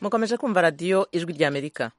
mukomeje kumva radiyo ijwi ry'amerika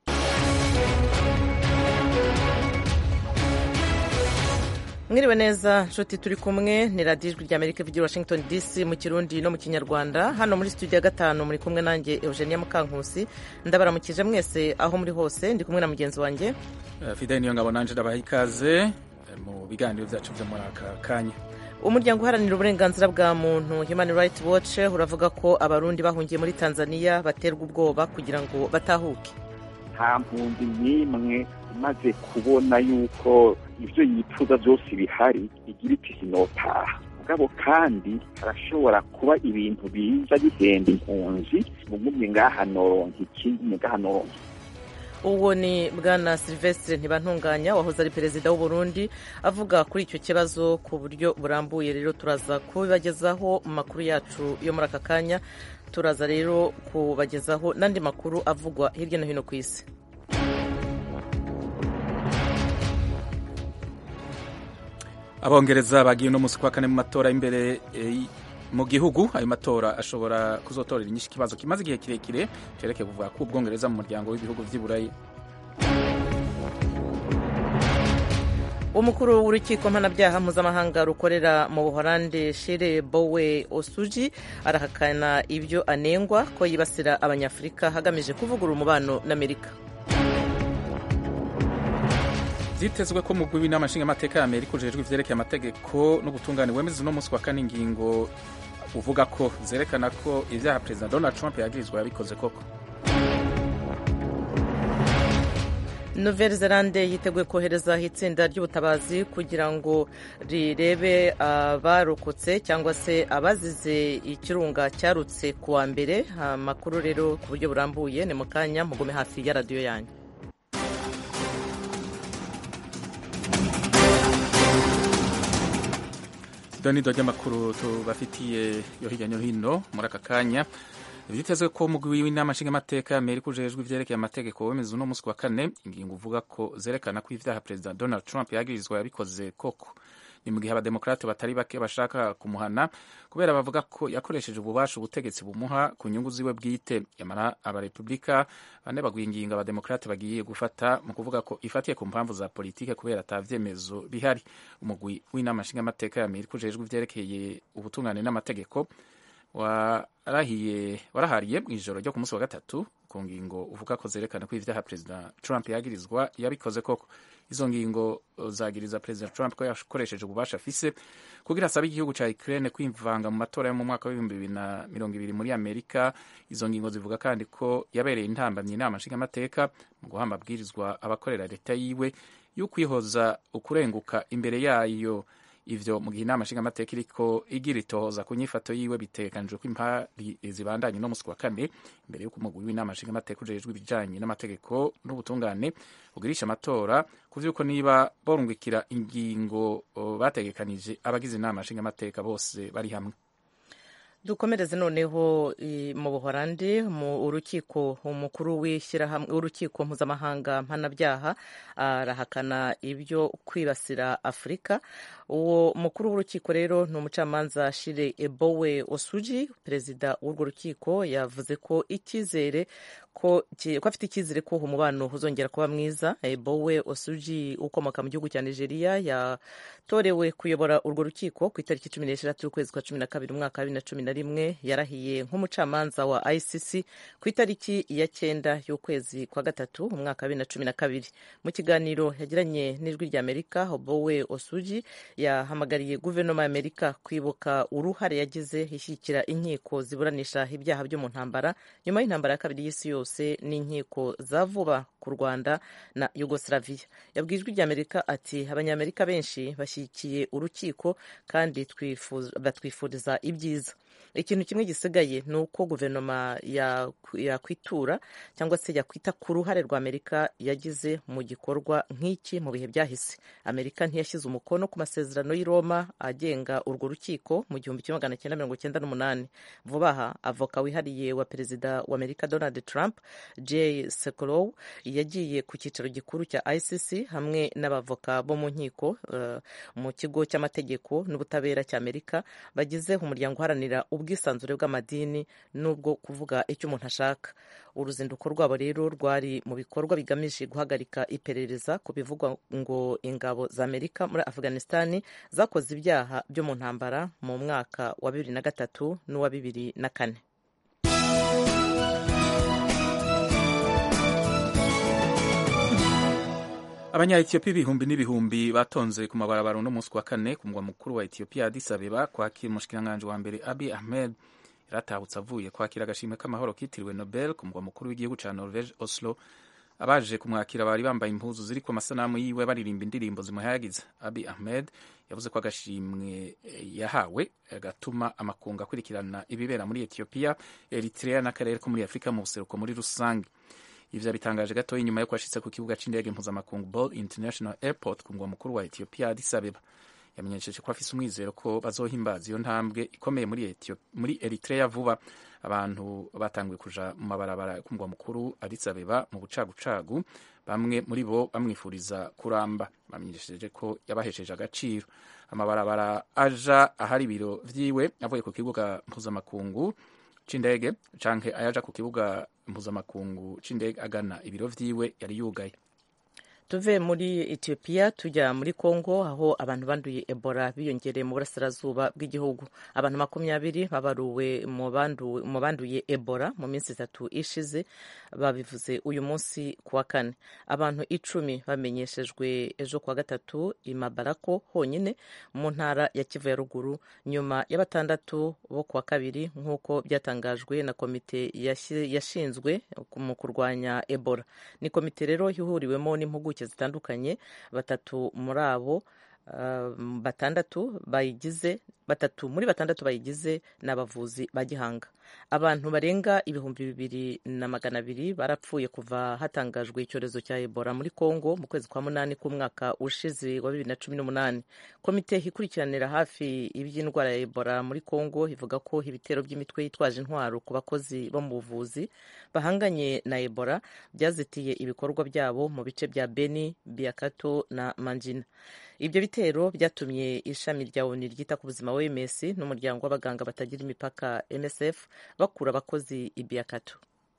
mwiriwe neza nshuti turi kumwe ni radiyo ijwi ry'amerika ivugira washington dc mu kirundi no mu kinyarwanda hano muri studio ya gatanu muri kumwe nanjye eugenia mukankusi ndabaramukije mwese aho muri hose ndi kumwe na mugenzi wanjye fideli niyo ngabo nanje ndabaha ikaze mu biganiro byacu byo muri aka kanya umuryango uharanira uburenganzira bwa muntu human rights watch uravuga ko abarundi bahungiye muri tanzania baterwa ubwoba kugira ngo batahuke nta mpunzi n'imwe imaze kubona yuko ibyo yifuza byose bihari igira iti sinotaha mugabo kandi harashobora kuba ibintu biza bihenda impunzi mugumye ngaha noronka ikindi ngaha noronka uwo ni bwana silvestre ntibantunganya wahoze ari perezida w'u Burundi avuga kuri icyo kibazo ku buryo burambuye rero turaza kubibagezaho mu makuru yacu yo muri aka kanya turaza rero kubagezaho n'andi makuru avugwa hirya no hino ku isi abongereza bagiye uno munsi kwa kane mu matora y'imbere mu gihugu ayo matora ashobora kuzotorera inyinshi ikibazo kimaze igihe kirekire cerekeye kuvuga ko ubwongereza mu muryango w'ibihugu vy'iburayi umukuru w'urukiko mpanabyaha mpuzamahanga rukorera mu buholande shire bowe osuji arahakana ibyo anengwa ko yibasira abanyafurika hagamije kuvugurura umubano n'amerika vyitezwe ko mugwi w'inama nshingamateka ya amerika ujejwe ivyerekeye amategeko n'ubutungane wemeza uno munsi wa kane ingingo uvuga ko zerekana ko ivyaha perezida donald trump yagirizwa yabikoze koko nouvelle zelande yiteguye koherezaho itsinda ry'ubutabazi kugira ngo rirebe abarokotse cyangwa se abazize ikirunga cyarutse ku wa mbere amakuru rero ku buryo burambuye ni mu kanya mugume hafi ya radiyo yanyu idonido ry'amakuru tubafitiye yo hirya no hino muri aka kanya vyitezwe ko umugwi w'inama nshingamateka y'amerika ujejwe ivyerekeye amategeko wemeza uno munsi wa kane ingingo uvuga ko zerekana ko ivyaha perezida donald trump yagirizwa yabikoze koko ni mu gihe abademokrate batari bake bashaka kumuhana kubera bavuga ko yakoresheje ububasha ubutegetsi bumuha ku nyungu ziwe bwite yamara abarepublika bane baguye ingingo abademokrate bagiye gufata mu kuvuga ko ifatiye ku mpamvu za politike kubera ata vyemezo bihari umugwi w'inama nshingamateka y'amerika ujejwe ivyerekeye ubutungane n'amategeko warahiye warahariye mu ijoro ryo ku munsi wa gatatu ku ngingo uvuga ko zerekana ko ivyaha perezida trump yagirizwa yabikoze koko izo ngingo zagiriza perezida trump ko yakoresheje ububasha afise kugira asabe igihugu ca ukraine kwivanga mu matora yo mu mwaka w'ibihumbi bibiri na mirongo ibiri muri amerika izo ngingo zivuga kandi ko yabereye intambamyi inama nshingamateka mu guha amabwirizwa abakorera leta yiwe y'ukwihoza ukurenguka imbere yayo ivyo mu gihe inama nshingamateka iriko igira itohoza ku nyifato yiwe bitegekanijwe ko impari zibandanye no musi wa kane imbere y'uko umugwi w'inama nshingamateka ujejwe ibijanye n'amategeko n'ubutungane ugirisha amatora ku vy'uko niba borungikira ingingo bategekanije abagize inama nshingamateka bose bari hamwe dukomereze noneho mu buhorandi mu urukiko umukuru w'ishyirahamwe w'urukiko mpuzamahanga mpanabyaha arahakana ibyo kwibasira afurika uwo mukuru w'urukiko rero ni umucamanza shire ebowe osuji perezida w'urwo rukiko yavuze ko icyizere ko afite icyizere ko umubano uzongera kuba mwiza ebowe osuji ukomoka mu gihugu cya nigeria yatorewe kuyobora urwo rukiko ku itariki cumi n'eshatu y'ukwezi kwa cumi na kabiri umwaka wa bibiri na cumi na rimwe yarahiye nk'umucamanza wa icc ku itariki ya cyenda y'ukwezi kwa gatatu umwaka wa bibiri na cumi na kabiri mu kiganiro yagiranye n'ijwi ry'amerika obowe osuji yahamagariye guverinoma y'amerika kwibuka uruhare yagize ishyigikira inkiko ziburanisha ibyaha byo mu ntambara nyuma y'intambara ya kabiri y'isi yose n'inkiko za vuba ku rwanda na yugoslavia yabwiye ijwi ry'amerika ati abanyamerika benshi bashyigikiye urukiko kandi batwifuriza ibyiza ikintu kimwe gisigaye ni uko guverinoma yakwitura cyangwa se yakwita ku ruhare rwa amerika yagize mu gikorwa nk'iki mu bihe byahise amerika ntiyashyize umukono ku masezerano y'i roma agenga urwo rukiko mu gihumbi kimwe magana cyenda mirongo cyenda n'umunani vuba aha avoka wihariye wa perezida wa amerika donald trump jay sekolow yagiye ku cyicaro gikuru cya icc hamwe n'abavoka bo mu nkiko uh, mu kigo cy'amategeko n'ubutabera cy'amerika bagize umuryango uharanira ubwisanzure bw'amadini n'ubwo kuvuga icyo umuntu ashaka uruzinduko rwabo rero rwari mu bikorwa bigamije guhagarika iperereza ku bivugwa ngo ingabo za amerika muri afghanistani zakoze ibyaha byo mu ntambara mu mwaka wa bibiri na gatatu n'uwa bibiri na kane abanya-etiyopiya ibihumbi n'ibihumbi batonze ku mabarabara uno munsi wa kane ku mugwa mukuru wa etiyopiya addis abeba kwakira umushikiranganji wa mbere abi ahmed yaratahutse avuye kwakira agashimwe k'amahoro kitiriwe nobel ku mugwa mukuru w'igihugu cya norvege oslo abaje kumwakira bari bambaye impuzu ziri ku masanamu yiwe baririmba indirimbo zimuhayagiza abi ahmed yavuze ko agashimwe yahawe gatuma amakungu akurikirana ibibera muri etiyopiya eritrea n'akarere ko muri afurika mu buseruko muri rusange ivyo yabitangaje gatoya inyuma yo kwashitse ku kibuga c'indege mpuzamakungu ball international airport ku mugwa mukuru wa etiyopiya addis abeba yamenyesheje ko afise umwizero ko bazohimbaza iyo ntambwe ikomeye muri, Ethiopia, muri eritrea vuba abantu batanguye kuja mu mabarabara ku mugwa mukuru addis abeba mu bucagucagu bamwe muri bo bamwifuriza kuramba bamenyesheje ko yabahesheje agaciro amabarabara aja ahari ibiro vyiwe avuye ku kibuga mpuzamakungu c'indege canke ayaja ku kibuga mpuzamakungu c'indege agana ibiro vyiwe yari yugaye tuve muri etiyopiya tujya muri kongo aho abantu banduye ebola biyongereye mu burasirazuba bw'igihugu abantu makumyabiri babaruwe mu banduye ebola mu minsi itatu ishize babivuze uyu munsi ku wa kane abantu icumi bamenyeshejwe ejo kuwa gatatu i mabarako honyine mu ntara ya kivu ya ruguru nyuma ya batandatu bo kuwa kabiri nk'uko byatangajwe na komite yashinzwe mu kurwanya ebola ni komite rero ihuriwemo n'impuguke zitandukanye batatu muri abo uh, batandatu bayigize batatu muri batandatu bayigize ni abavuzi ba gihanga abantu barenga ibihumbi bibiri na magana abiri barapfuye kuva hatangajwe icyorezo cya ebola muri congo mu kwezi kwa munani k'umwaka ushize wa bibiri na cumi n'umunani komite ikurikiranira hafi iby'indwara ya ebola muri congo ivuga ko ibitero by'imitwe yitwaje intwaro ku bakozi bo mu buvuzi bahanganye na ebola byazitiye ibikorwa byabo mu bice bya beni biakato na manjina ibyo bitero byatumye ishami rya oni ryita ku buzima wms n'umuryango w'abaganga batagira imipaka msf bakura abakozi i biakato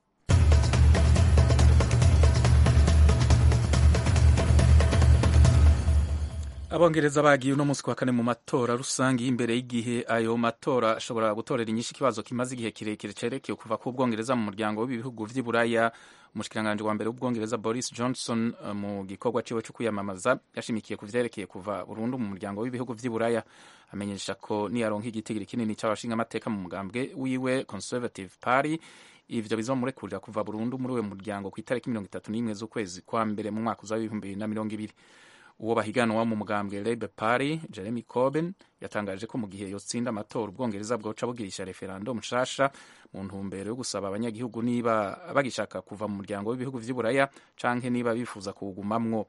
abongereza bagiye uno munsi wa kane mu matora rusange y'imbere y'igihe ayo matora ashobora gutorera inyinshi ikibazo kimaze igihe kirekire cerekeye kuva ku bwongereza mu muryango w'ibihugu vy'i buraya umushikiranganji wa mbere w'ubwongereza boris johnson mu gikorwa ciwe co kwiyamamaza yashimikiye ku vyerekeye kuva burundu mu muryango w'ibihugu vy'i buraya amenyesha ko niyaronka igitigiri kinini c'abashinga amateka mu mugambwe wiwe conservative party ivyo bizomurekurira kuva burundu muri uwo muryango ku itariki mirongo itatu n'imwe z'ukwezi kwa mbere mu mwaka uza w'ibihumbi bibiri na mirongo ibiri uwo bahiganwa mu mugambwe Labour Party Jeremy Corbyn yatangaje ko mu gihe yotsinda amatora ubwongereza bwoca bugirisha referendum nshasha mu ntumbero yo gusaba abanyagihugu niba bagishaka kuva mu muryango w'ibihugu vy'i Buraya canke niba bifuza kuwugumamwo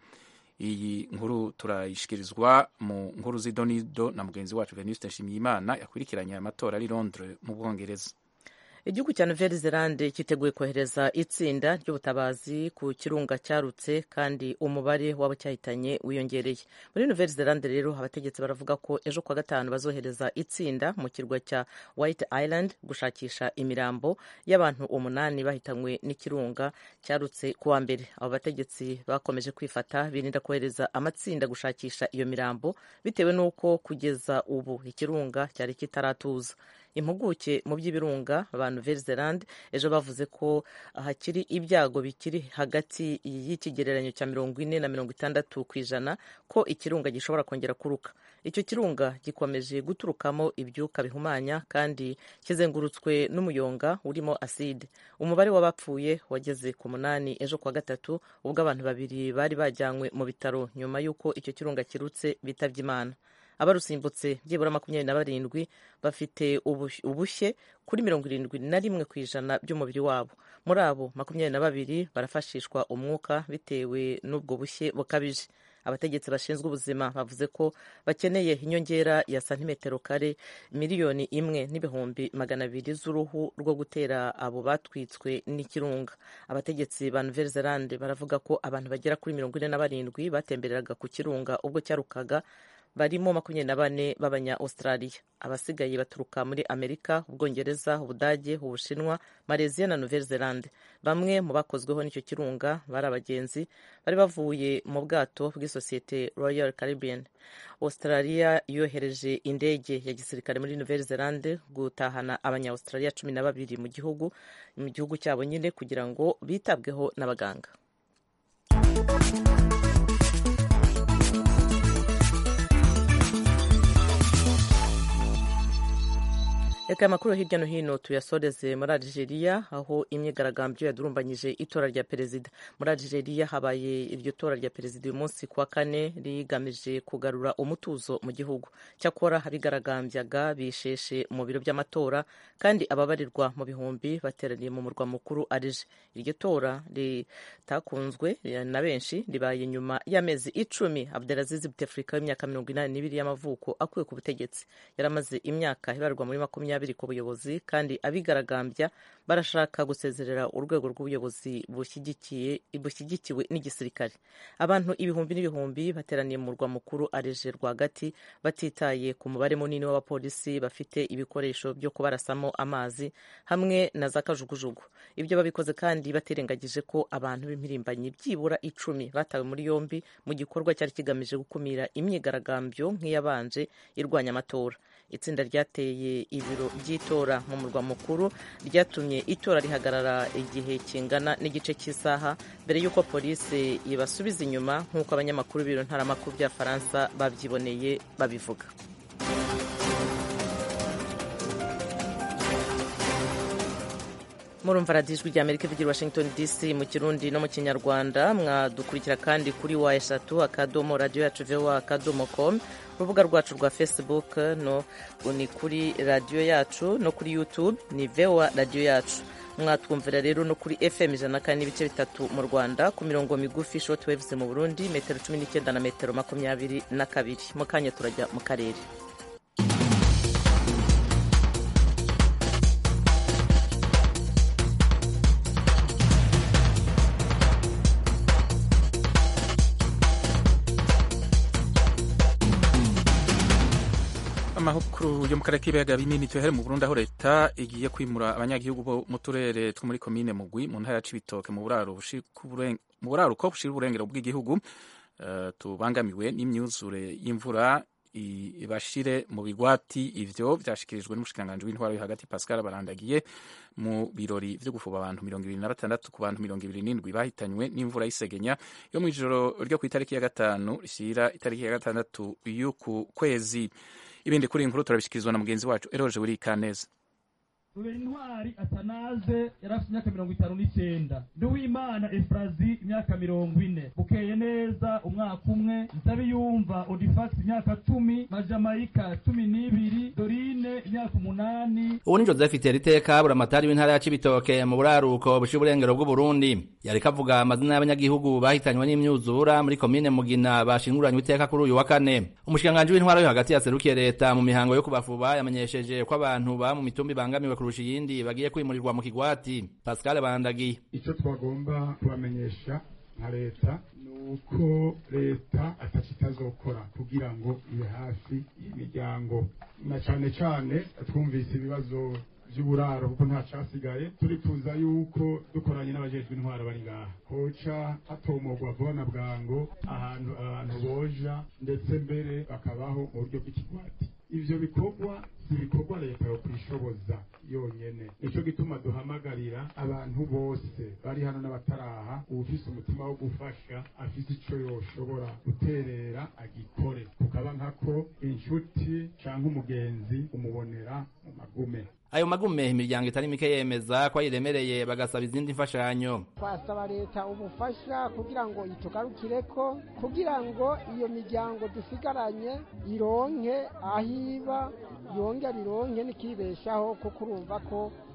iyi nkuru turayishikirizwa mu nkuru z'idonido na mugenzi wacu Venuste Nshimiyimana yakurikiranye aya matora ari Londres mu Bwongereza igihugu cya nouvelle zelande cyiteguye kohereza itsinda ry'ubutabazi ku kirunga cyarutse kandi umubare w'abo cyahitanye wiyongereye muri nouvelle zelande rero abategetsi baravuga ko ejo kuwa gatanu bazohereza itsinda mu kirwa cya white island gushakisha imirambo y'abantu umunani bahitanywe n'ikirunga cyarutse kuwa mbere abo bategetsi bakomeje kwifata birinda kohereza amatsinda gushakisha iyo mirambo bitewe n'uko kugeza ubu ikirunga cyari kitaratuza impuguke mu by'ibirunga ba nouvelle zelande ejo bavuze ko hakiri ibyago bikiri hagati y'ikigereranyo cya mirongo ine na mirongo itandatu ku ijana ko ikirunga gishobora kongera kuruka icyo kirunga gikomeje guturukamo ibyuka bihumanya kandi kizengurutswe n'umuyonga urimo aside umubare w'abapfuye wageze ku munani ejo kuwa gatatu ubwo abantu babiri bari bajyanywe mu bitaro nyuma y'uko icyo kirunga kirutse bitabye imana abarusimbutse byibura makumyabiri na barindwi bafite ubushye kuri mirongo irindwi na rimwe ku ijana by'umubiri wabo muri abo makumyabiri na babiri barafashishwa umwuka bitewe n'ubwo bushye bukabije abategetsi bashinzwe ubuzima bavuze ko bakeneye inyongera ya santimetero kare miliyoni imwe n'ibihumbi magana abiri z'uruhu rwo gutera abo batwitswe n'ikirunga abategetsi ba nouvelle zelande baravuga ko abantu bagera kuri mirongo ine na barindwi batembereraga ku kirunga ubwo cyarukaga barimo makumyabiri na bane b'abanya australia abasigaye baturuka muri amerika ubwongereza ubudage ubushinwa malaysia na nouvelle zelande bamwe mu bakozweho n'icyo kirunga bari abagenzi bari bavuye mu bwato bw'isosiyete royal caribbean australia yohereje indege ya gisirikare muri nouvelle zelande gutahana abanya australia cumi na babiri mu gihugu mu gihugu cyabo nyine kugira ngo bitabweho n'abaganga reka amakuru hirya no hino tuyasoreze muri Algeria aho imyigaragambyo yadurumbanyije itora rya perezida muri Algeria habaye iryo tora rya perezida uyu munsi kuwa kane rigamije kugarura umutuzo mu gihugu cyakora abigaragambyaga bisheshe mu biro by'amatora kandi ababarirwa mu bihumbi bateraniye mu murwa mukuru Alger iryo tora ritakunzwe na benshi ribaye nyuma y'amezi icumi Abdelaziz Bouteflika w'imyaka mirongo inani n'ibiri y'amavuko akuwe ku butegetsi yaramaze imyaka ibarwa muri makumyabiri makumyabiri ku buyobozi kandi abigaragambya barashaka gusezerera urwego rw'ubuyobozi bushyigikiwe n'igisirikare abantu ibihumbi n'ibihumbi bateraniye mu murwa mukuru areje rwagati batitaye ku mubare munini w'abapolisi bafite ibikoresho byo kubarasamo amazi hamwe na za kajugujugu ibyo babikoze kandi batirengagije ko abantu b'impirimbanyi byibura icumi batawe muri yombi mu gikorwa cyari kigamije gukumira imyigaragambyo nk'iyabanje irwanya amatora itsinda ryateye ibiro by'itora mu murwa mukuru ryatumye itora rihagarara igihe kingana n'igice cy'isaha mbere y'uko polisi ibasubiza inyuma nk'uko abanyamakuru b'ibiro ntaramakuru bya faransa babyiboneye babivuga murumva radiyo ijwi rya amerika ivugira washington dc mu kirundi no mu kinyarwanda mwadukurikira kandi kuri wa eshatu akadomo radiyo yacu voa akadomo com urubuga rwacu rwa facebook no ni kuri radiyo yacu no kuri youtube ni voa radiyo yacu mwatwumvira rero no kuri fm ijana na kane n'ibice bitatu mu rwanda ku mirongo migufi short waves mu burundi metero cumi n'icyenda na metero makumyabiri na kabiri mu kanya turajya mu karere amakuru yo mu karere k'ibiyaga binini tuhere mu Burundi aho leta igiye kwimura abanyagihugu bo mu turere two muri komine Mugwi mu ntara ya Cibitoke mu buraruko bushira uburengero bw'igihugu uh, tubangamiwe n'imyuzure y'imvura ibashire mu bigwati ivyo vyashikirijwe n'umushikiranganji w'intwaro yo hagati Pascal Barandagiye mu birori vyo gufuba abantu mirongo ibiri na batandatu ku bantu mirongo ibiri n'indwi bahitanywe n'imvura y'isegenya yo mu ijoro ryo ku itariki ya gatanu rishira itariki ya gatandatu y'uku kwezi ibindi kuri inkuru turabishikirizwa na mugenzi wacu eroje buri kaneza rubera intwari atanaze yari afite imyaka mirongo itanu n'icyenda nduwimana efurazi imyaka mirongo ine bukeye neza umwaka umwe nsabiyumva odifagisi imyaka cumi majamayika cumi n'ibiri dorine imyaka umunani ubu ni joseph iteriteka buramatari w'intara ya cibitoke mu buraruko bushira uburengero bw'uburundi yariko avuga amazina y'abanyagihugu bahitanywe n'imyuzura muri komine mugina bashinguranywe iteka kuri uyu wa kane umushikiranganji w'intwaro yo hagati yaserukiye leta mu mihango yo kubafuba yamenyesheje ko abantu ba mu mitumba ibangamiwe kurusha iyindi bagiye kwimurirwa mu kigwati pascal bandagiye icyo twagomba kubamenyesha nka leta ni uko leta atacyo itazokora kugira ngo ibe hafi y'imiryango na cyane cyane twumvise ibibazo by'uburaro kuko nta cyasigaye turifuza yuko dukoranye n'abajejwe intwaro bari ngaha koca hatomogwa vuba na bwango ahantu abantu boja ndetse mbere bakabaho mu buryo bw'ikigwati ivyo bikorwa si ibikorwa leta yo kwishoboza yonyene nico gituma duhamagarira abantu bose bari hano n'abataraha uwufise umutima wo gufasha afise ico yoshobora guterera agikore kukaba nkako inshuti canke umugenzi umubonera mu magume ayo magume imiryango itari mike yemeza ko ayiremereye bagasaba izindi mfashanyo twasaba leta ubufasha kugira ngo itugarukireko kugira ngo iyo miryango dusigaranye ironke aho iba yongera ironke n'ikibeshaho kuko urumva ko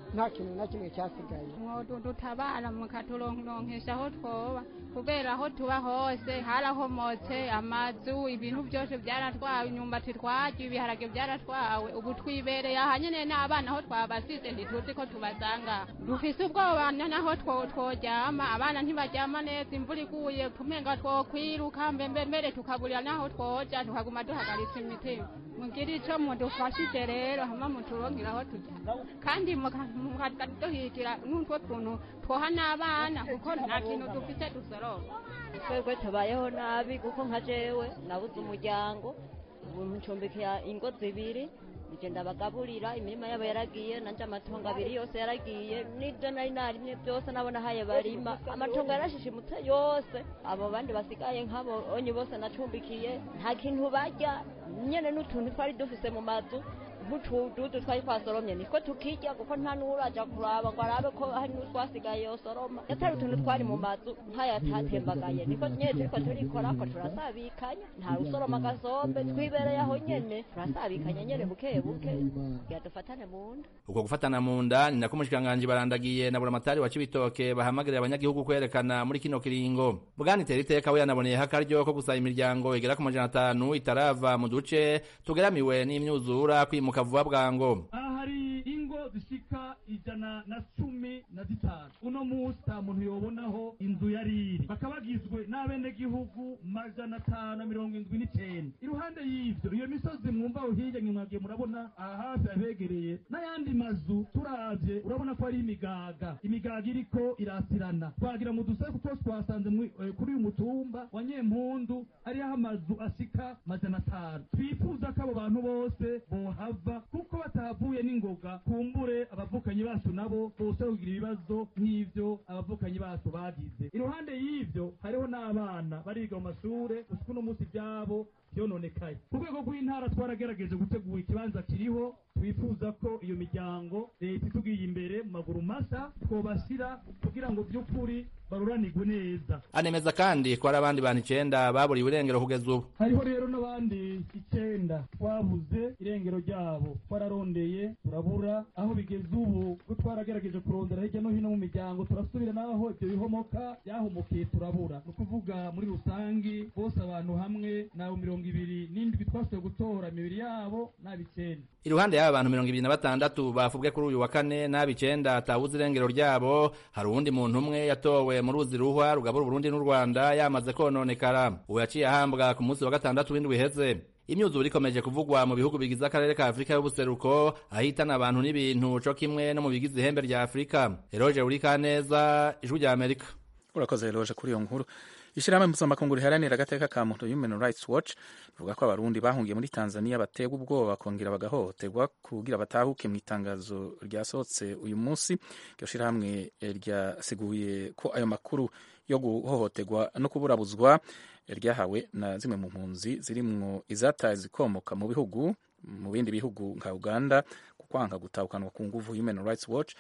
nta kintu na kimwe cyasigaye dutabara mukaturonkesha aho twoba kubera aho tuba hose harahomotse amazu ibintu byose byaratwawe imyumbati twarya ibiharage byaratwawe ubu twibereye aha nyine n'abana aho twabasize ntituzi ko tubasanga dufise ubwoba naho tworyama abana ntibaryama neza imvura iguye tumenga twokwiruka mbembe mbere tukaburira n'aho twoja tukaguma duhagaritse imitima mugire ico mudufashije rero hama muturonkera aho tujya kandi mukaduhigira n'utwo tuntu twoha n'abana kuko nta kintu dufite dusoroma twebwe tubayeho nabi kuko nka jewe nabuze umuryango ubu ncumbikiye ingo zibiri nije ndabagaburira imirima yabo yaragiye nanje amatongo abiri yose yaragiye n'ibyo nari narimye byose nabona haye barima amatongo yarashishimutse yose abo bandi basigaye nk'abo onye bose nacumbikiye nta kintu barya nyene n'utuntu twari dufise mu mazu nk'utududu twari twasoromye nitwo tukirya kuko nta n'uraja kuraba ngo arabe ko hari n'utwasigaye yosoroma yatari utuntu twari mu mazu nk'ayatatembagaye niko nyene turiko turikorako turasabikanya nta usoroma agasombe twibereye aho nyene turasabikanya nyene buke buke kugira dufatane mu nda uko gufatana mu nda ni nako umushikiranganji barandagiye na buramatari wa cibitoke bahamagarira abanyagihugu kwerekana muri kino kiringo bwana iteriteka we yanaboneyeho akaryo ko gusaba imiryango igera ku majana atanu itarava mu duce tugeramiwe n'imyuzura kwimuka vuba bwango aha hari ingo zishika ijana na cumi na zitanu uno munsi nta muntu yobonaho inzu yari iri bakaba bagizwe n'abenegihugu majana atanu na mirongo indwi n'icenda iruhande y'ivyo iyo misozi mwumva aho hirya mwagiye murabona aha hafi abegereye n'ayandi mazu turavye urabona ko ari imigaga imigaga iriko irasirana twagira mu dusaku twose twasanze kuri uyu mutumba wa nyempundu hariho amazu ashika majana atanu twifuza ko abo bantu bose bohava kuko batahavuye n'ingoga kumbure abavukanyi bacu nabo bose kugira ibibazo nk'ivyo abavukanyi bacu bagize iruhande y'ivyo hariho n'abana bariga mu mashure gusa uno munsi ivyabo vyononekaye ku rwego rw'intara twaragerageje gutegura ikibanza kiriho twifuza ko iyo miryango leta itugiye imbere mu maguru masa twobashyira kugira ngo by'ukuri baruranirwe neza anemeza kandi ko hari abandi bantu icenda baburiwe irengero kugeza ubu hariho rero n'abandi icenda twabuze irengero ryabo twararondeye turabura aho bigeze ubu ko twaragerageje kurondera hirya no hino mu miryango turasubira n'aho ibyo bihomoka byahomokiye turabura ni ukuvuga muri rusangi bose abantu hamwe nabo mirongo ibiri n'indwi twasuye gutora imibiri yabo n'abicenda iruhande y'aba bantu mirongo ibiri na batandatu bafubwe kuri uyu wa kane n'abicenda atabuze irengero ryabo hari uwundi muntu umwe yatowe mu ruzi ruhwa rugabura uburundi n'u rwanda yamaze kononekara ubu yaciye ahambwa ku munsi wa gatandatu w'indwi iheze imyuzure ikomeje kuvugwa mu bihugu bigize akarere ka afurika y'ubuseruko ahitana abantu n'ibintu co kimwe no mu bigize ihembe rya afurika eroje urikaneza ijwi rya amerika urakoze eroje kuri iyo nkuru ishyirahamwe mpuzamakungu riharanira agateka ka muntu human rights watch rivuga ko abarundi bahungiye muri tanzania baterwa ubwoba bakongera bagahohoterwa kugira batahuke mu itangazo ryasohotse uyu munsi iryo shyirahamwe ryasiguye ko ayo makuru yo guhohoterwa no kuburabuzwa ryahawe na zimwe mu mpunzi zirimwo izataye zikomoka mu bihugu mu bindi bihugu nka uganda ku kwanga gutahukanwa ku nguvu human rights watch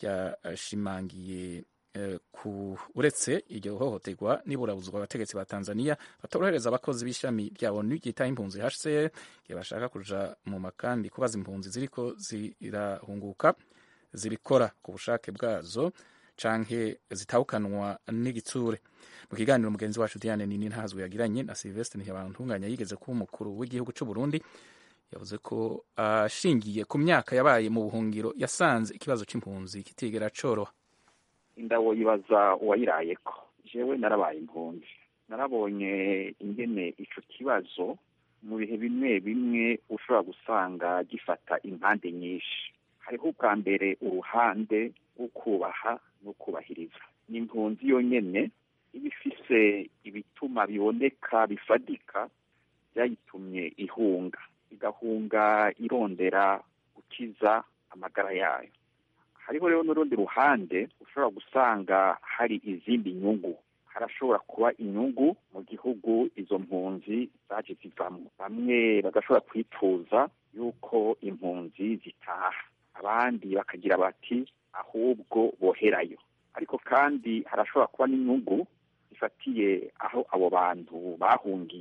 ryashimangiye ku uretse iryo hohoterwa niburabuzwa abategetsi ba Tanzania batorohereza abakozi b'ishami rya ONU ryitaho impunzi HCR igihe bashaka kuja mu makambi kubaza impunzi ziriko zirahunguka zibikora ku bushake bwazo canke zitahukanwa n'igitsure mu kiganiro mugenzi wacu Diane Nini ntazwe yagiranye na Sylvestre Ntibantunganya yigeze kuba umukuru w'igihugu cy'u Burundi yavuze ko ashingiye ku myaka yabaye mu buhungiro yasanze ikibazo c'impunzi kitigera coroha indabo yibaza uwayirayeko jewe narabaye impunzi narabonye ingene ico kibazo mu bihe bimwe bimwe ushobora gusanga gifata impande nyinshi hariho ubwa mbere uruhande rwo kubaha no kubahiriza n'impunzi yonyene iba ifise ibituma biboneka bifadika byayitumye ihunga igahunga irondera gukiza amagara yayo hariho rero n'urundi ruhande ushobora gusanga hari izindi nyungu harashobora kuba inyungu mu gihugu izo mpunzi zaje zivamo bamwe bagashobora kwifuza yuko impunzi zitaha abandi bakagira bati ahubwo boherayo ariko kandi harashobora kuba n'inyungu zifatiye aho abo bantu bahungiye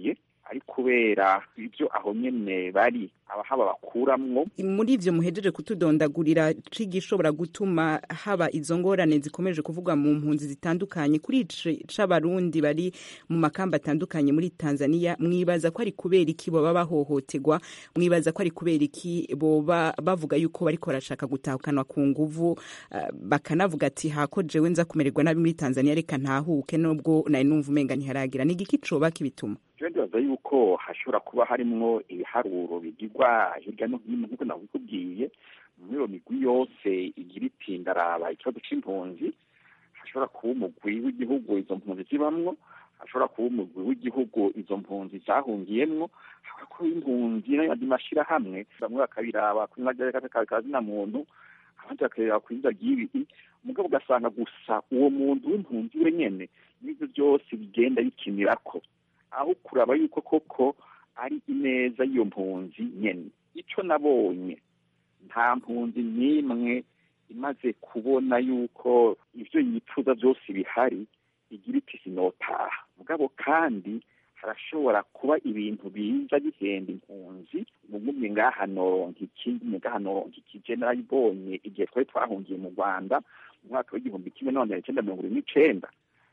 ari kubera ibyo aho nyene bari abahaba bakuramwo muri ivyo muhejeje kutudondagurira c'igishobora gutuma haba izo ngorane zikomeje kuvugwa mu mpunzi zitandukanye kuri ici c'abarundi bari mu makamba atandukanye muri Tanzania mwibaza ko ari kubera iki boba bahohoterwa mwibaza ko ari kubera iki boba bavuga yuko bariko barashaka gutahukanwa ku nguvu uh, bakanavuga ati hako jewe nza kumererwa nabi muri Tanzania reka ntahuke nubwo nari numva umenga ntiharagira ni igiki coba kibituma jewe ndibaza yuko hashobora kuba harimwo ibiharuro bigirwa hirya no hino nk'uko nabikubwiye muri iyo migwi yose igira iti ndaraba ikibazo c'impunzi hashobora kuba umugwi w'igihugu izo mpunzi zibamwo hashobora kuba umugwi w'igihugu izo mpunzi zahungiyemwo hashobora kuba impunzi n'ayandi mashirahamwe bamwe bakabiraba ku izina kazina muntu abandi bakareba ku izina ry'ibi mugabo ugasanga gusa uwo muntu w'impunzi wenyene n'ivyo byose bigenda bikinirako aho kuraba yuko koko ari ineza y'iyo mpunzi nyene ico nabonye nta mpunzi n'imwe imaze kubona yuko ivyo yifuza byose bihari igira iti sinotaha mugabo kandi harashobora kuba ibintu biza bihenda impunzi mugumye ngaha noronka ikindi ngaha noronka iki je narayibonye igihe twari twahungiye mu rwanda mu mwaka w'igihumbi kimwe n'amajana icenda mirongo ine n'icenda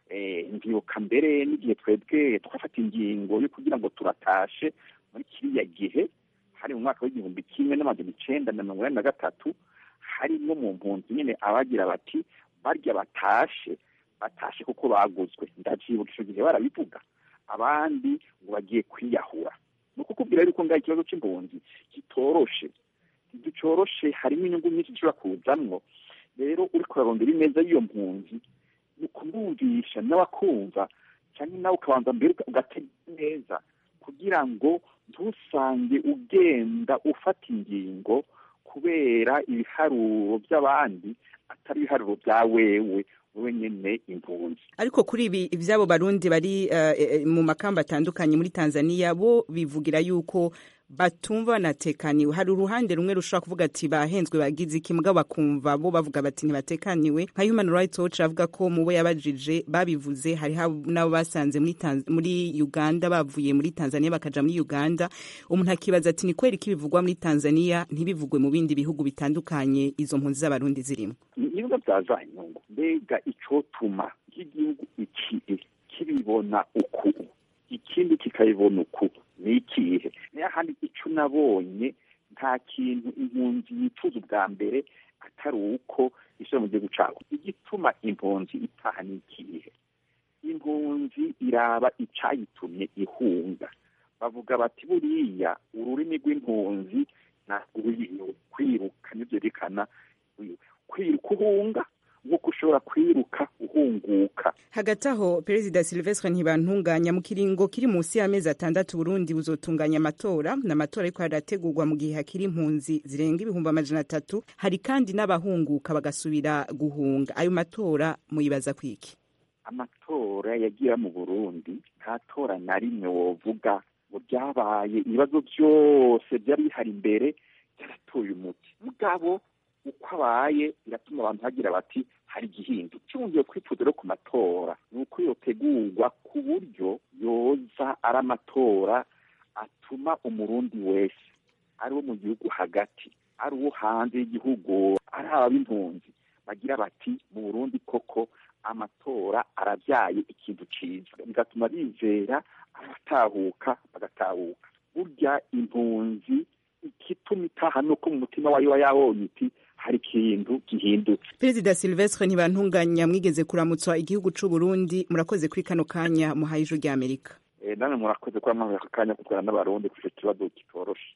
ndibuka mbere n'igihe twebwe twafata ingingo yo kugira ngo turatashe muri kiriya gihe hari mu mwaka w'igihumbi kimwe n'amajana icenda na mirongo inani na gatatu harimwo mu mpunzi nyene abagira bati barya batashe batashe kuko baguzwe ndavyibuka ico gihe barabivuga abandi ngo bagiye kwiyahura ni ukukubwira yuko ngaho ikibazo c'impunzi kitoroshe ntigicoroshe harimo inyungu nyinshi zishobora kuzamwo rero uriko urarondera ineza y'iyo mpunzi ni ukumwumvisha nawe akumva cyangwa nawe ukabanza mbere ugatega neza kugira ngo ntusange ugenda ufata ingingo kubera ibiharuro by'abandi atari ibiharuro bya wewe wewe nyene impunzi ariko kuri ibi ivyabo barundi bari uh, mu makamba atandukanye muri Tanzania bo bivugira yuko batumva banatekaniwe hari uruhande rumwe rushobora kuvuga ati bahenzwe bagize iki mugabo bakumva bo bavuga bati ntibatekaniwe nka Human Rights Watch avuga ko mu bo yabajije babivuze hari nabo basanze muri muri Uganda bavuye muri Tanzania bakaja muri Uganda umuntu akibaza ati ni kweri ko ibivugwa muri Tanzania ntibivugwe mu bindi bihugu bitandukanye izo mpunzi z'abarundi zirimo ibigo byazanye nyungu mbega icotuma nk'igihugu iki kibibona uku ikindi kikabibona uku ni ikihe niyo handi icyo nabonye nta kintu impunzi yifuza ubwa mbere atari uko isura mu gihugu cyabo igituma impunzi itaha ni ikihe impunzi iraba icyayitumye ihunga bavuga bati buriya ururimi rw'impunzi ntabwo kwiruka nibyerekana kwiruka uhunga nk'uko ushobora kwiruka uhunguka hagati aho perezida silvestre ntibantunganya mu kiringo kiri munsi y'amezi atandatu burundi buzotunganya amatora n'amatora ariko harategurwa mu gihe hakiri impunzi zirenga ibihumbi amajana atatu hari kandi n'abahunguka bagasubira guhunga ayo matora muyibaza kwiki amatora yagira mu burundi nta tora na rimwe wovuga ngo ryabaye ibibazo byose byari bihari imbere byaratoye umuti mugabo uko abaye biratuma abantu bagira bati hari igihindu cyongeye kwifuza rero ku matora ni uko yotegurwa ku buryo yoza ari amatora atuma umurundi wese ari uwo mu gihugu hagati ari uwo hanze y'igihugu ari ab'impunzi bagira bati mu burundi koko amatora arabyaye ikintu cyiza bigatuma bizera abatahuka bagatahuka burya impunzi igituma itaha nuko mu mutima wayo wa yabonye iti hari ikintu gihindutse perezida silvestre ntibantunganya mwigeze kuramutswa igihugu c'u burundi murakoze kuri kano kanya muhaye ijuru ry'amerika namwe murakoze kuba mwahaye aka kanya kutwara n'abarundi kuri icyo kibazo kitoroshe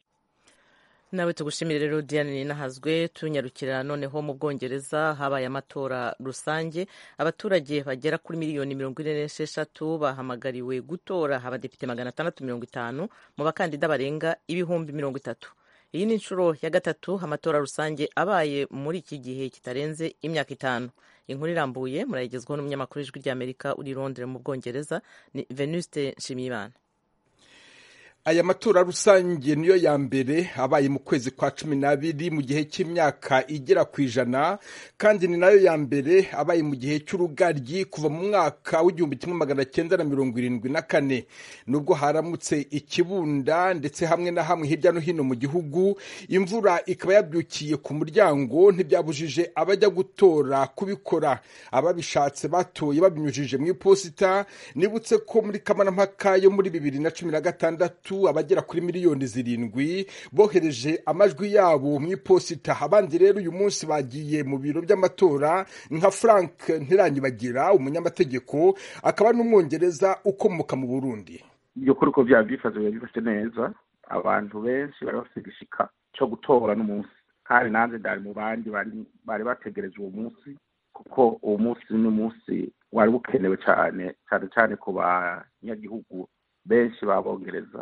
nawe tugushimire rero diane ninahazwe tunyarukira noneho mu bwongereza habaye amatora rusange abaturage bagera kuri miliyoni mirongo ine n'esheshatu bahamagariwe gutora abadepite magana atandatu mirongo itanu mu bakandida barenga ibihumbi mirongo itatu iyi ni inshuro ya gatatu amatora rusange abaye muri iki gihe kitarenze imyaka itanu inkuru irambuye murayigezwaho n'umunyamakuru w'ijwi ry'amerika uri londres mu bwongereza ni venuste nshimiyimana aya matora rusange niyo ya mbere abaye mu kwezi kwa cumi n'abiri mu gihe cy'imyaka igera ku ijana kandi ni nayo ya mbere abaye mu gihe cy'urugaryi kuva mu mwaka w'igihumbi kimwe magana cyenda na mirongo irindwi na kane nubwo haramutse ikibunda ndetse hamwe na hamwe hirya no hino mu gihugu imvura ikaba yabyukiye ku muryango ntibyabujije abajya gutora kubikora ababishatse batoye babinyujije mu iposita nibutse ko muri kamarampaka yo muri bibiri na cumi na gatandatu abagera kuri miliyoni zirindwi bohereje amajwi yabo mu iposita abandi rero uyu munsi bagiye mu biro by'amatora nka frank ntiranyibagira umunyamategeko akaba n'umwongereza ukomoka mu burundi ibyo kuri uko byaba byifaze biba bifashe neza abantu benshi bari bafite igishika cyo gutora n'umunsi kandi nanjye ndari mu bandi bari bategereje uwo munsi kuko uwo munsi ni umunsi wari bukenewe cyane cyane cyane ku banyagihugu benshi babongereza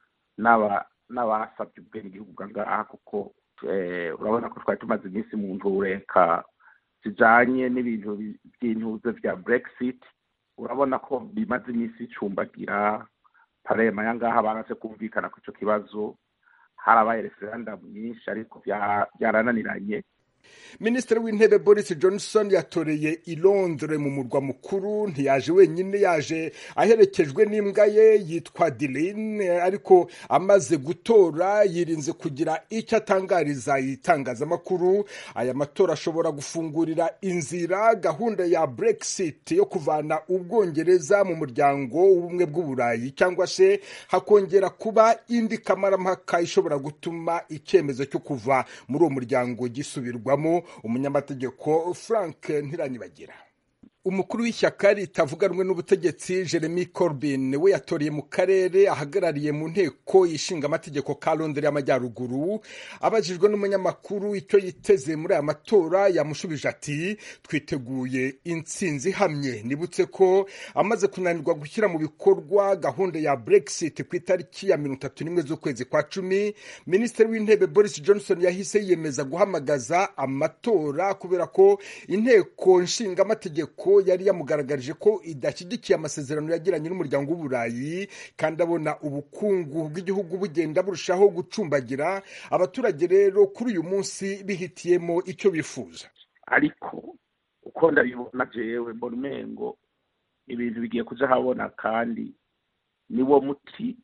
n'abasabye ubwenge igihugu ngaha kuko urabona ko twari tumaze iminsi mu ntureka zijanye n'ibintu by'intuze bya brexit urabona ko bimaze iminsi icumbagira parema ya ngaha baraze kumvikana ku ico kibazo harabaye referendum nyinshi ariko byarananiranye minisitiri w'intebe boris johnson yatoreye i londres mu murwa mukuru ntiyaje wenyine yaje aherekejwe n'imbwa ye yitwa diline ariko amaze gutora yirinze kugira icyo atangariza itangazamakuru aya matora ashobora gufungurira inzira gahunda ya brexit yo kuvana ubwongereza mu muryango w'ubumwe bw'uburayi cyangwa se hakongera kuba indi kamarampaka ishobora gutuma icyemezo cyo kuva muri uwo muryango gisubirwamo umunyamategeko frank ntiranyibagira umukuru w'ishyaka ritavuga rumwe n'ubutegetsi jeremy corbyn we yatoreye mu karere ahagarariye mu nteko ishinga amategeko ka londres y'amajyaruguru abajijwe n'umunyamakuru icyo yiteze muri aya matora yamushubije ati twiteguye intsinzi ihamye nibutse ko amaze kunanirwa gushyira mu bikorwa gahunda ya brexit ku itariki ya mirongo itatu n'imwe z'ukwezi kwa cumi minisitiri w'intebe boris johnson yahise yiyemeza guhamagaza amatora kubera ko inteko nshinga amategeko yari yamugaragarije ko idashyigikiye amasezerano yagiranye n'umuryango w'uburayi kandi abona ubukungu bw'igihugu bugenda burushaho gucumbagira abaturage rero kuri uyu munsi bihitiyemo icyo bifuza ariko uko ndabibona jewe mbona umengo ibintu bigiye kuja habona kandi niwo muti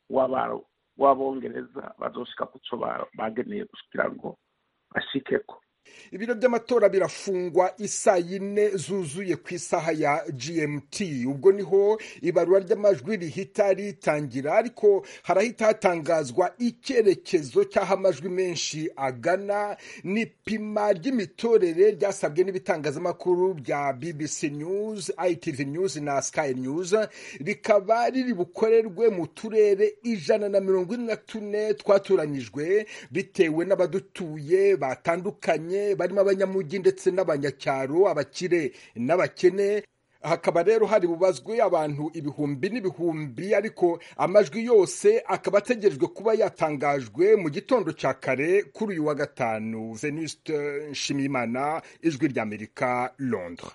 w'abongereza bazoshika kuco bageneye kugira ngo bashikeko ibiro by'amatora birafungwa isaa yine zuzuye ku isaha ya gmt ubwo niho ibarura ry'amajwi rihita ritangira ariko harahita hatangazwa icyerekezo cy'aho amajwi menshi agana n'ipima ry'imitorere ryasabwe n'ibitangazamakuru bya bbc news itv news na sky news rikaba riri bukorerwe mu turere ijana na mirongo ine na tune twatoranyijwe bitewe n'abadutuye batandukanye barimo abanyamujyi ndetse n'abanyacyaro abakire n'abakene hakaba rero hari bubazwe abantu ibihumbi n'ibihumbi ariko amajwi yose akaba ategerejwe kuba yatangajwe mu gitondo cya kare kuri uyu wa gatanu venuste nshimiyimana ijwi ry'amerika londres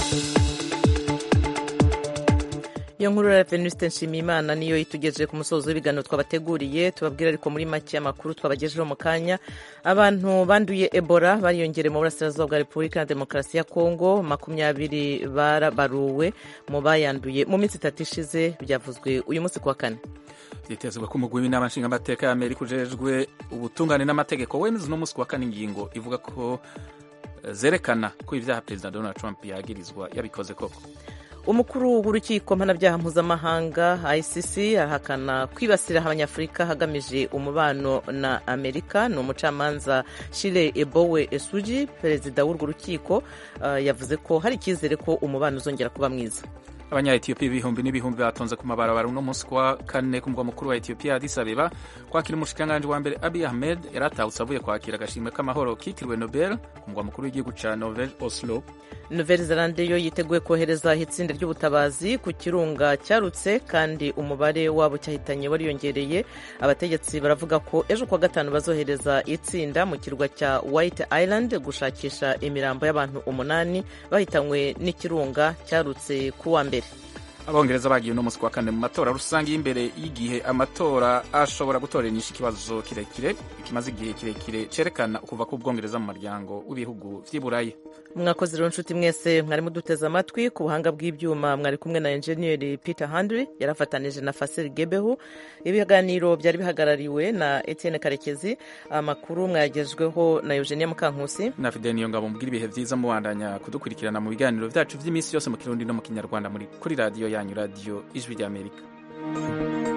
iyo nkuru ya venuste nshimiyimana niyo itugejeje ku musozo w'ibiganiro twabateguriye tubabwira ariko muri make amakuru twabagejeho mu kanya abantu banduye ebola bariyongereye mu burasirazuba bwa repubulika ya demokarasi ya kongo makumyabiri barabaruwe mu bayanduye mu minsi itatu ishize byavuzwe uyu munsi ku wa kane byitezwe ko umugwi w'inama nshingamateka ya amerika ujejwe ubutungane n'amategeko wemeza uno munsi ku wa kane ingingo ivuga ko zerekana ko ibyaha perezida donald trump yagirizwa yabikoze koko umukuru w'urukiko mpanabyaha mpuzamahanga icc arahakana kwibasira abanyafurika hagamije umubano na amerika ni umucamanza shire ebowe esugi perezida w'urwo rukiko uh, yavuze ko hari icyizere ko umubano uzongera kuba mwiza abanya-etiyopiya ibihumbi n'ibihumbi batonze ku mabarabara uno munsi kuwa kane ku mugwa mukuru wa etiyopiya addis abeba kwakira umushikiranganji wa mbere abiy ahmed yari atahutse avuye kwakira agashimwe k'amahoro kitiriwe nobel ku mugwa mukuru w'igihugu ca norvege oslo nouvelle zelande yo yiteguye kohereza itsinda ry'ubutabazi ku kirunga cyarutse kandi umubare wabo cyahitanye wariyongereye abategetsi baravuga ko ejo kuwa gatanu bazohereza itsinda mu kirwa cya white island gushakisha imirambo y'abantu umunani bahitanywe n'ikirunga cyarutse ku wa mbere abongereza bagiye uno munsi wa kane mu matora rusange y'imbere y'igihe amatora ashobora gutorera inyinshi ikibazo kirekire kimaze igihe kirekire cerekana ukuva k'ubwongereza mu muryango w'ibihugu vy'iburayi mwakoze rero nshuti mwese mwari muduteze amatwi ku buhanga bw'ibyuma mwari kumwe na enjeniyeri peter handry yarafatanije na fasiri gebehu ibiganiro byari bihagarariwe na etienne karekezi amakuru mwayagejweho na eugenia mukankusi na fidel niyo ngabo mugira ibihe vyiza mubandanya kudukurikirana mu biganiro vyacu vy'iminsi yose mu kirundi no mu kinyarwanda muri kuri radiyo yanyu radiyo ijwi ry'amerika